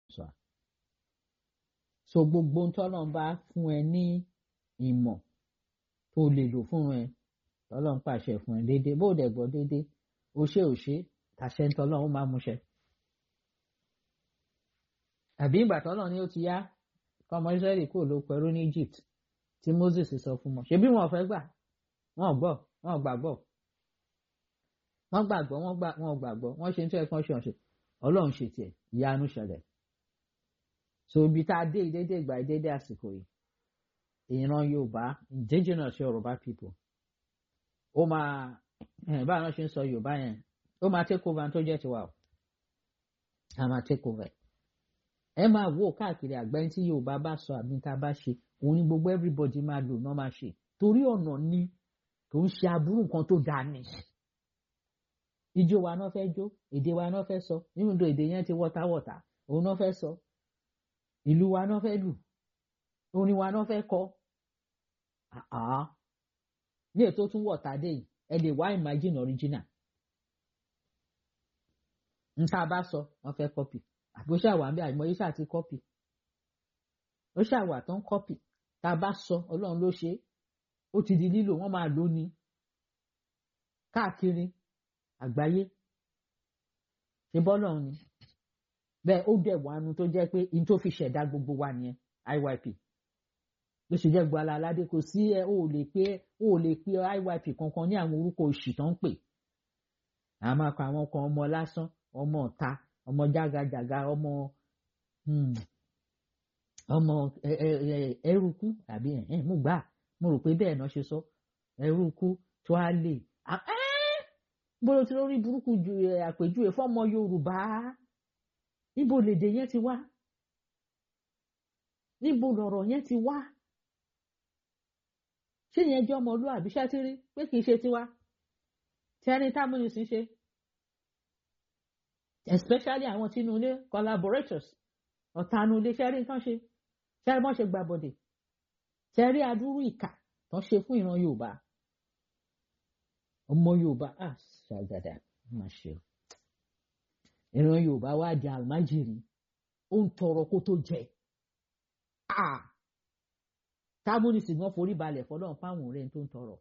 sọ so gbogbo tọ́lọ́n bá fún ẹ ní ìmọ̀ tó lè lò fún ẹ tọ́lọ́n pàṣẹ fún ẹ déédéé bó dẹ̀ gbọ́ déédéé o ṣe ò ṣe àṣẹ ń tọ́lọ́n ó máa múṣẹ. àbí ìgbà tọ́lọ́n ni ó ti yá kọ́mọ Ísírẹ́lì kò ló pẹ̀rú ní Egypt tí Moses sọ fún wọn ṣebí wọn ò fẹ́ gbà wọn ò gbọ́ wọn ò gbàgbọ́ wọ́n gbàgbọ́ wọ́n gbà wọ́n ò gbàgbọ́ wọ́n ṣe ń tẹ́ ẹ̀kan ṣe ọ̀ṣẹ̀ Ọlọ́run ṣe tiẹ̀ ìyanu ṣẹlẹ̀ so ibi tá a dé ìdédé ìgbà ìdédé àsìkò yìí ìran Yorùbá indigenous Yorùbá people ó máa báwọn náà ṣe ń sọ Yorùbá yẹn ó máa take over tó jẹ́ tiwa o a máa take over ẹ máa wò káàkiri àgbáyé tí Yorùbá bá sọ àbí tá a bá ṣe òun ni gbogbo everybody máa lò náà máa ṣe torí ọ̀nà ni kò ń ṣe aburú nǹkan tó dáa ni ijó wa náà fẹ́ jó èdè wa náà fẹ́ sọ nínú ìdó èdè yẹn ti wọ́táwọ́tá òun náà fẹ́ sọ ìlú wa náà fẹ́ lù orin wa náà fẹ́ kọ ní ètò tún wọ̀tá dé yìí ẹ lè wá imagine original n tá a bá sọ wọ́n fẹ́ copy àbí ó ṣàwà ń bẹ àìmọ̀ yìí ṣáà ti copy ó ṣàwà tó ń copy tá a bá sọ ọlọ́run ló ṣe ó ti di lílò wọ́n máa lò ní káàkiri àgbáyé ṣe bọ́lọ̀ ni bẹ́ẹ̀ ó dẹ̀ wánu tó jẹ́ pé in tó fi ṣẹ̀dá gbogbo wa nìyẹn IYP ló ṣe jẹ́ gbọ́lá aládé kò sí ẹ ó lè pé ó lè pé IYP kankan ní àwọn orúkọ òṣì tó ń pè àwọn máa kọ àwọn kan ọmọ lásán ọmọ ọ̀ta ọmọ jágajàga ọmọ ọmọ ẹrùkú àbí mo gbà mo rò pé bẹ́ẹ̀ náà ṣe sọ ẹrùkú tó á lè bólú tí lórí burúkú ju àpèjúwe fọmọ Yorùbá níbo lèdè yẹn ti wá níbo lọ̀rọ̀ yẹn ti wá ṣé yẹn jẹ́ ọmọlúwàbí ṣátírí pé kì í ṣe tiwa tẹ́ni támúnisìn ṣe especially àwọn tinúlé collaborators ọ̀tanulé ṣẹ́rí nǹkan ṣe ṣẹ́rí wọ́n ṣe gbàbọ̀dẹ̀ ṣẹ́rí adúrú ìkà tó ṣe fún ìran Yorùbá ọmọ Yorùbá ah ṣàgàdà má ṣe o ìran Yorùbá wá di àlmájìrì ó ń tọrọ kó tó jẹ ah tábùnìsì gan forí balẹ̀ fọlọ́run fáwọn ọ̀rẹ́ tó ń tọrọ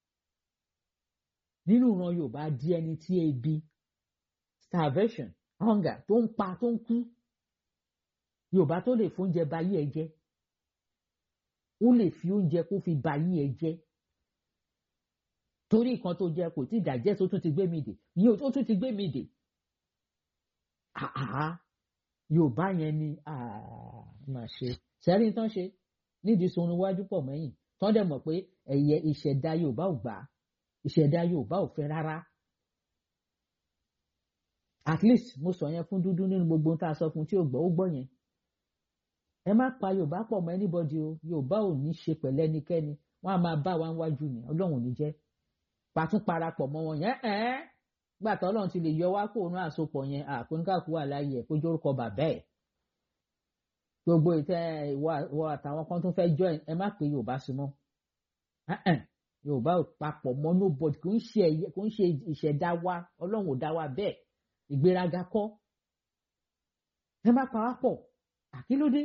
nínú ìran Yorùbá di ẹni tí ebi starvation hunger tó ń pa tó ń kú Yorùbá tó lè fóúnjẹ bayé ẹ jẹ ó lè fi oúnjẹ kó fi bayé ẹ jẹ torí nǹkan tó jẹ kò tí dàjẹ́ tó tún ti gbé mi dè yìí ó tún ti gbé mi dè àhá Yorùbá yẹn ni máa ṣe sẹ́rí tán ṣe nídìí sun iwájú pọ̀ mẹ́yìn tán dẹ̀ mọ̀ pé ẹ̀yẹ ìṣẹ̀dá Yorùbá ò gbà ìṣẹ̀dá Yorùbá ò fẹ́ rárá at least mo sọ yẹn fún dúdú nínú gbogbo tá a sọ fún tí ò gbọ́ ó gbọ́ yẹn ẹ má pa Yorùbá pọ̀ mọ́ anybody o Yorùbá ò ní ṣe pẹ̀lẹ́ ẹnikẹ́ni wọ́n á máa bá wa wájú ni Ọlọ́run ò ní jẹ́ pàtún parapọ̀ mọ́ wọn yẹn ẹ́ gbà tó Ọlọ́run ti lè yọ wá kó òun àsopọ̀ yẹn àkóńkàkú wà láàyè ẹ̀ kó jórúkọ bàbá ẹ̀ gbogbo ìtẹ́ ìwọ àtàwọn kan tó fẹ́ join ẹ má pe Yorùbá sí mọ́ Yorùbá ò papọ̀ mọ́ nobody kò ń ṣe ẹ̀yẹ kò ń ṣe ìṣẹ̀dá wa Ọlọ́run ò dá wa bẹ́ẹ̀ ìgbéraga kọ́ ẹ má pa wá pọ̀ àkílódé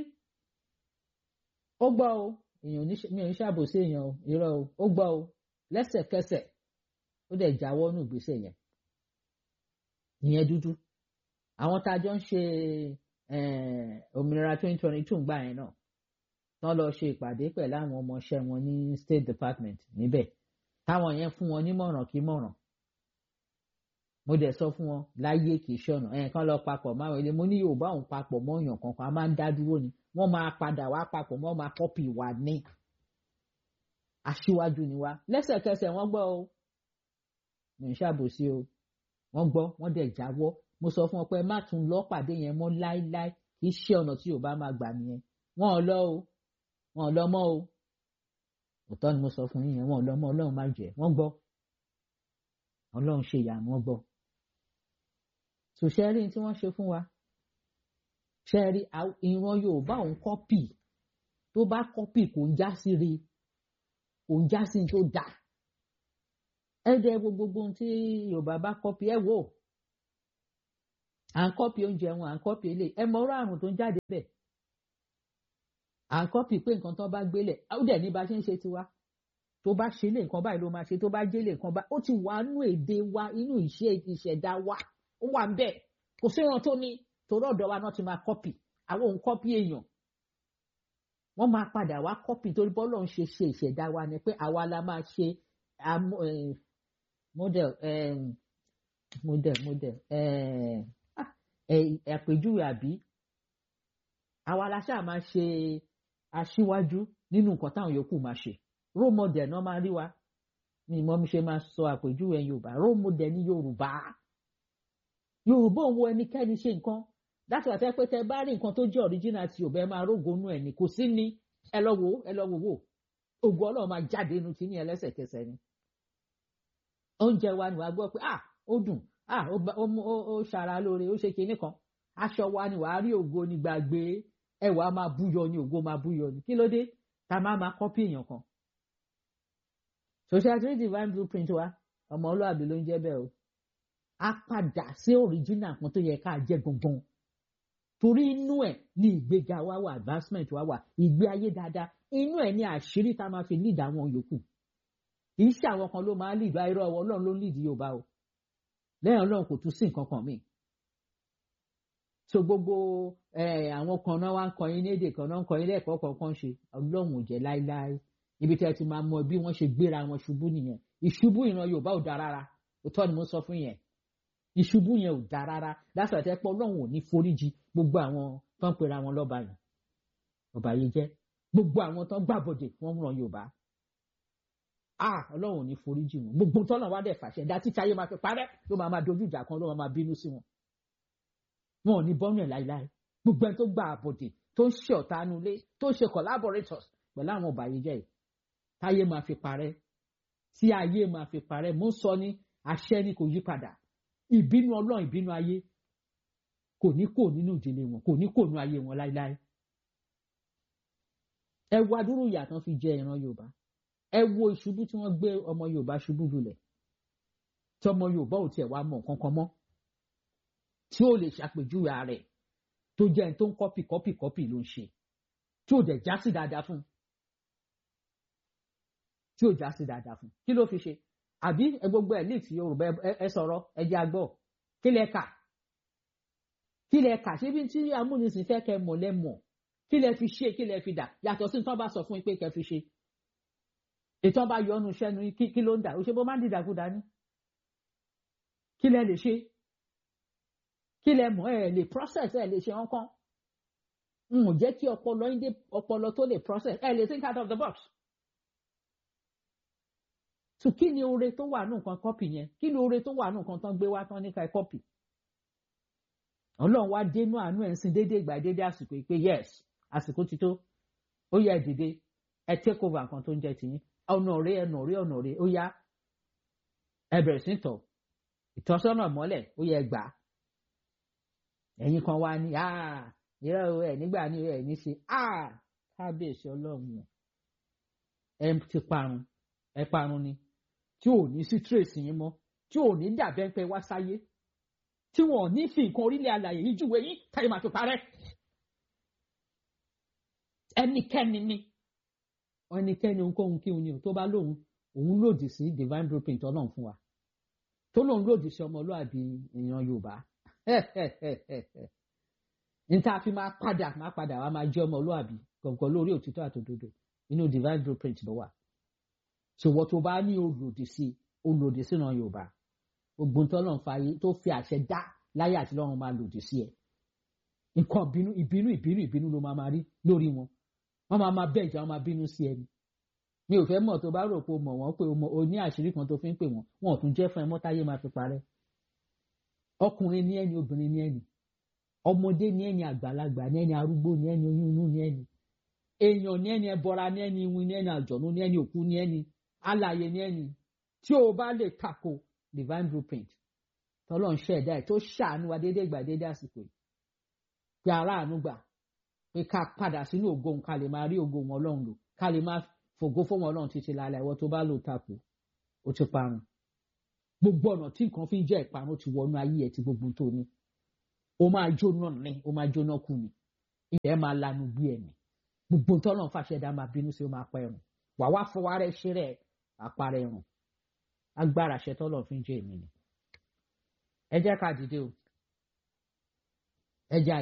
ó gbọ́ o èèyàn mi ò ní ṣàbòsí èèyàn o irọ́ o ó gbọ́ o lẹ́sẹ̀kẹsẹ̀ ó dẹ̀ jáwọ́ nù ìgbésẹ̀ yẹn ìyẹn dúdú àwọn tá a jọ ń ṣe òmìnira twenty twenty two gbà yẹn náà tán lọ ṣe ìpàdé pẹ̀lú àwọn ọmọọṣẹ́ wọn ní State Department níbẹ̀ táwọn yẹn fún wọn nímọ̀ràn kí mọ̀ràn mo dẹ̀ sọ fún wọn láyé kì í ṣọ̀nà ẹ̀ kán lọ papọ̀ máa wọlé mo ní Yorùbá òun papọ̀ mọ́ èèyàn kankan a máa ń dá dúró ni wọ́n máa padà wá papọ̀ mọ́ máa kọ́pì wa ní aṣíwájú ni wa lẹ́sẹ̀kẹsẹ̀ wọ́n gbọ́ o mi ń ṣàbòsí o wọ́n gbọ́ wọ́n dẹ̀ jáwọ́ mo sọ fún wọn pé má tún lọ pàdé yẹn mọ́ láíláí kì í ṣe ọ̀nà tí Yorùbá máa gbà nìyẹn wọn ò lọ o wọn ò lọ mọ́ o òótọ́ ni mo sọ fún yín yẹn wọn ò lọ mọ́ Ọlọ́run má jẹ́ wọ́n gbọ́ Ọlọ́run ṣe ìyàmú wọn gbọ́ sòṣẹ́rí tí wọ́n ṣe fún wa ṣẹ́rí ìran Yorùbá òun kọ́pì tó bá kọ́pì kò ń já sí rí kò ń já sí tó dà ẹ jẹ́ gbogbo ohun tí Yorùbá bá kọ́pì ẹ wò à ń kọ́pì oúnjẹ wọn à ń kọ́pì ilé ẹ mọ ọ̀rọ̀ àrùn tó ń jáde bẹ́ẹ̀ à ń kọ́pì pé nǹkan tó bá gbélé ó dẹ̀ ní bá ṣe ń ṣe tiwa tó bá ṣe lé nǹkan báyìí ló máa ṣe tó bá jẹ́ lé nǹkan báyìí ó ti wà nú èdè wa inú ìṣe ìṣẹ̀dá wa ó wà ń bẹ̀ kò sí ìran tó ní torí ọ̀dọ̀ wa náà ti máa kọ́pì àwọn òun kọ́pì èèyàn wọ́n máa padà wá kọ́pì torí bọ́lọ̀ ń ṣe ṣe ìṣẹ̀dá wa ni pé àwa la máa ṣe model model model àpèjúwe àbí àwa la ṣáà máa ṣe aṣíwájú nínú nǹkan táwọn yòókù máa ṣe role model náà máa rí wa ni mo ṣe máa sọ àpèjúwe yorùbá role model ní yorùbá yorùbá òun wo ẹnikẹ́ni ṣe nǹkan láti wà tẹ́ pé tẹ́ bá rí nǹkan tó jẹ́ original ti yorùbá ẹ máa rógonú ẹ̀ ní kò sí ní ẹ lọ wò ẹ lọ wò wò ògùn ọlọ́run máa jáde inú tí ní ẹlẹ́sẹ̀kẹsẹ̀ ni oúnjẹ wa ni wàá gbọ́ pé ah ó dùn ah ó ṣara lóore ó ṣe kinní kan aṣọ wa ni wàá rí ògo ní gbàgbé ẹwà máa búyọ ni ògo máa búyọ ni kí ló dé ta máa máa kọ́pì èèyàn kan social trade divine blueprint wa ọmọ olóàbí ló ń jẹ́ bẹ́ẹ̀ o a padà sí original kan tó yẹ ká jẹ́ gangan torí inú ẹ̀ ní ìgbéga wa wà advancement wa wà ìgbé ayé dáadáa inú ẹ̀ ní àṣírí tá a máa fi lead àwọn yòókù kì í ṣe àwọn kan ló máa lead irọ́ ọlọ́run ló lead Yorùbá o lẹ́yìn ọlọ́run kò tún sí nǹkan kan míì so gbogbo àwọn kan náà wá ń kọyin ní èdè kan náà ń kọyin lẹ́ẹ̀kọ́ kọ̀ọ̀kan ṣe ọlọ́run ò jẹ́ láíláí ibi tí ẹ ti máa mọ bí wọ́n ṣe gbéra wọn ṣubú nìyẹn ìṣubú ìran yorùbá ò dáa rárá òótọ́ ni mo sọ fún yẹn ìṣubú yẹn ò dáa rárá lásìkò àti ẹpọ ọlọ́run ò ní foríjì gbogbo àwọn tó ń pera wọn lọ́ba yìí ọba yìí jẹ́ gbogbo àwọn tó ń gbàbọ̀dè wọ́n ran yorùbá ah ọlọ́run ò ní foríjì wọn gbogbo tọ́nà wá dẹ̀ fàṣẹ dá títí ayé máa fi parẹ́ ló máa máa dojú ìjà kan ló máa máa bínú sí wọn wọn ò ní bọ́nú ẹ̀ láíláí gbogbo ẹni tó gba àbọ̀dè tó ń ṣe ọ̀tá nulẹ̀ tó ń ṣe collaborators pẹ̀lú àwọn ọba yìí jẹ́ yìí táyé máa fi parẹ́ tí ayé máa fi parẹ́ mo ń sọ ní àṣẹ ni kò yí padà ìbínú ọlọ́run ìbínú ayé kò ní kò nínú ìdílé wọn kò ní kò nínú ayé wọn láíláí ẹ wo adúrú ìyà tán fi jẹ ìran yorùbá ẹ wo ìṣubú tí wọ́n gbé ọmọ yorùbá ṣubú lulẹ̀ tí ọmọ yorùbá ò tiẹ̀ wá mọ̀ kankan mọ́ tí ó lè ṣàpèjúwe ààrẹ tó jẹ́ ẹni tó ń kọ́pì kọ́pì kọ́pì ló ń ṣe tí ò dẹ̀ já sí dáadáa fún tí ò já sí dáadáa fún kí ló fi ṣe àbí ẹ gbogbo ẹ léètì yorùbá ẹ sọ̀rọ̀ ẹ jẹ́ agbọ́ kí lẹ kà kí lẹ kà ṣé bí tí amúnisìn fẹ́ kẹ́ mọ̀ lẹ mọ̀ kí lẹ fi ṣe kí lẹ fi dà yàtọ̀ sí tán bá sọ fún yín pé kẹ́ fi ṣe ètò bá yọ ọ́nù iṣẹ́ nu kí ló ń dà ó ṣe bó má ń dìdàkudà ní kí lẹ lè ṣe kí lẹ mọ̀ ẹ lè process ẹ lè ṣe wọn kàn n ò jẹ́ kí ọpọlọ yín dé ọpọlọ tó lè process ẹ lè think out of the box so kí ni oore tó wà nù nǹkan kọ́pì yẹn kí ni oore tó wà nù nǹkan tán gbé wá tán níka kọ́pì ọlọ́run wá dénú àánú ẹ̀ ń sin déédéé ìgbà déédéé àsìkò yìí pé yes àsìkò ti tó ó yẹ dìde ẹ take over nǹkan tó ń jẹ tìyín ọ̀nà rẹ ẹ̀nà rẹ ọ̀nà rẹ ó yá ẹ bẹ̀rẹ̀ sí tọ̀ ìtọ́sọ́nà mọ́lẹ̀ ó yẹ gbà ẹ̀yin kan wá ní ìrẹ́ ẹ̀ nígbà ní ẹ̀ ní ṣe kábíyèsí ọlọ́run ẹ ti parun ẹ parun ni tí ò ní sí trace yín mọ́ tí ò ní dàbẹ́ pé wá sáyé tí wọn ò ní fi nǹkan orílẹ̀ alàyè yìí júwe yín táyé máa fi parẹ́ ẹnikẹ́ni ni ẹnikẹ́ni ohunkóhun kí òun ni tó bá lóun òun lòdì sí divine blueprint ọlọ́run fún wa tó lóun lòdì sí ọmọlúàbí èèyàn yorùbá níta fi máa padà máa padà wá máa jẹ́ ọmọlúàbí gọ̀ǹgọ̀ lórí òtítọ́ àtòdodo inú divine blueprint ló wà ṣòwò tó bá ní olòdì sí olòdì sínú yorùbá ogun tó lọ́n fa tó fi àṣẹ dá láyé àti lọ́run máa lòdì sí ẹ̀ nǹkan ìbínú ìbínú ìbínú ìbínú ló máa máa rí lórí wọn wọ́n máa máa bẹ́ẹ̀ jà wọ́n máa bínú sí ẹni mi ò fẹ́ mọ̀ tó bá rò pé o mọ̀ wọ́n pé o ní àṣírí kan tó fi ń pè wọ́n wọn ò tún jẹ́ fún ẹ mọ́táyé máa fi parẹ́ ọkùnrin ní ẹni obìnrin ní ẹni ọmọdé ní ẹni àgbàlagbà ní ẹni arúgbó ní ẹni oyún inú ní ẹni èèyàn ní ẹni ẹbọra ní ẹni iwin ní ẹni àjọ̀nú ní ẹni òkú ní ẹni alààyè ní ẹni tí o bá lè tako divine blueprint tọ́lọ́ ń ṣẹ̀dá ẹ̀ tó ṣàánú wa déédéé gbà déédéé àsìkò yìí pé aráàánú gbà pé ká padà sínú ògo òun ká lè máa rí ògo wọn ọlọ́run lò ká lè máa fògo fún wọn ọlọ́run títí lálẹ́ ìwọ tó bá lò tako ó ti parun gbogbo ọ̀nà tí nǹkan fi ń jẹ́ ìparun ti wọnú ayé ẹ̀ tí gbogbo tó ní ó máa jóná ní ó máa jóná kú ni ilẹ̀ máa lanu bí ẹ̀mí gbogbo tọ́lọ̀ fàṣẹ dá máa bínú sí ó máa pa ẹ̀rùn wà wá fọwọ́ rẹ̀ ṣe rẹ̀ àparẹ ẹ̀rùn agbára ṣẹ tọ́lọ̀ fi ń jẹ́ èmi ni ẹ jẹ́ ká dìde o ẹ jẹ́